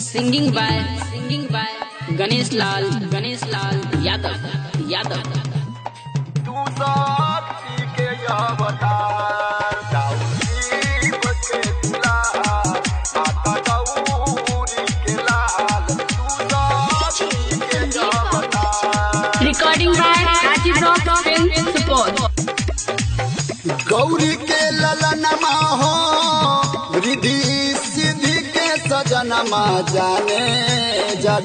Singing by singing by Ganesh Lal Ganesh Lal Yadav Yadav तू साथी के अवतार दाऊदी बचे दुलार माता गौरी के लाल तू साथी के अवतार Recording by Rajiv Rock Film Support Gauri के ललनमा हो रिधि सिद्धि के सजनमा जाने जग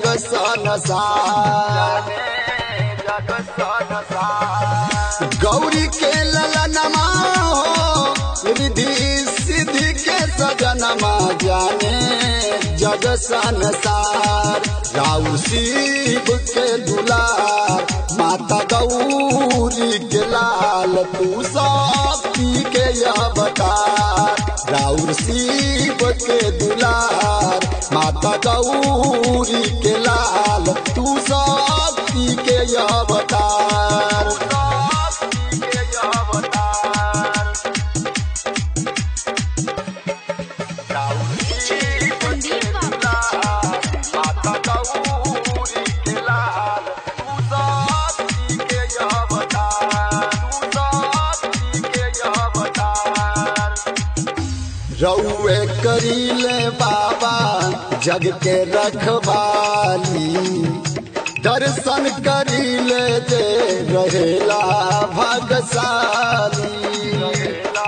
संसार जग संसार गौरी के ललनमा हो रिधि सिद्धि के सजनमा जाने जग संसार राउ शिव के दुलार माता गौरी के लाल तू शक्ति के अवतार राउर शिव के दुलार माता गौरी के लाल तू शक्ति के अवतार शक्ति के अवतार राउर शिव के दुलार माता गौरी के लाल तू शक्ति के अवतार तू शक्ति के अवतार रउए करीले बाबा जग के रखवाली दर्शन करीले जे रहेला भागशाली रहेला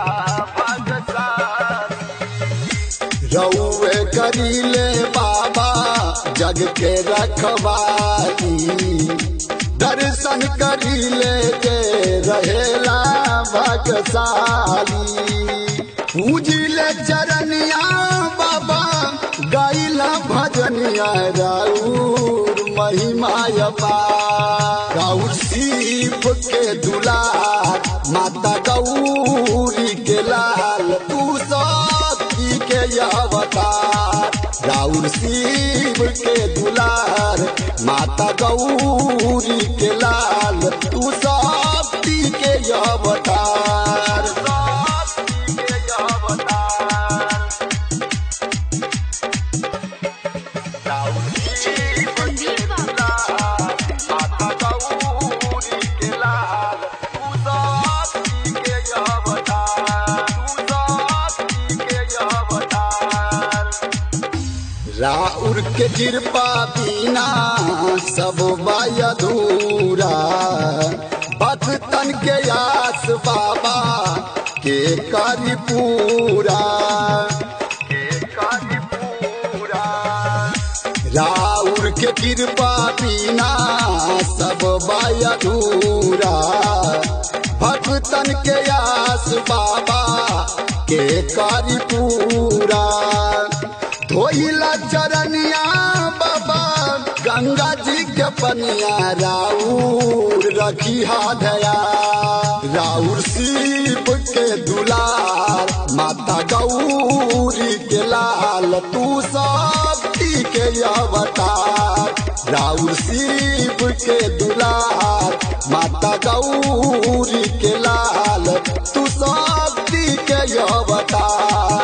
भागशाली रउए करीले बाबा जग के रखवाली दर्शन करीले जे रहेला भगशाली पूजिले चरनिया बाबा गाइला भजनिया राउर महिमा राउर शिव के दुलार माता गौरी के लाल तू शक्ति के अवतार राउर शिव के दुलार माता गौरी के लाल तू शक्ति के अवतार शक्ति के अवतार राउर शिव के दुलार माता गौरी के लाल तू शक्ति के अवतार तू शक्ति के अवतार राउर के कृपा बिना सब बाय अधूरा भक्तन के आस बाबा के करी पूरा के करी पूरा राउर के कृपा बिना सब बाय अधूरा भक्तन के आस बाबा के करी पूरा धोइला चरनिया बाबा गंगा जी के पनिया राउर रखी दया राउर शिव के दुलार माता गौरी के लाल तू शक्ति के अवतार राउर शिव के दुलार माता गौरी के लाल तू शक्ति के अवतार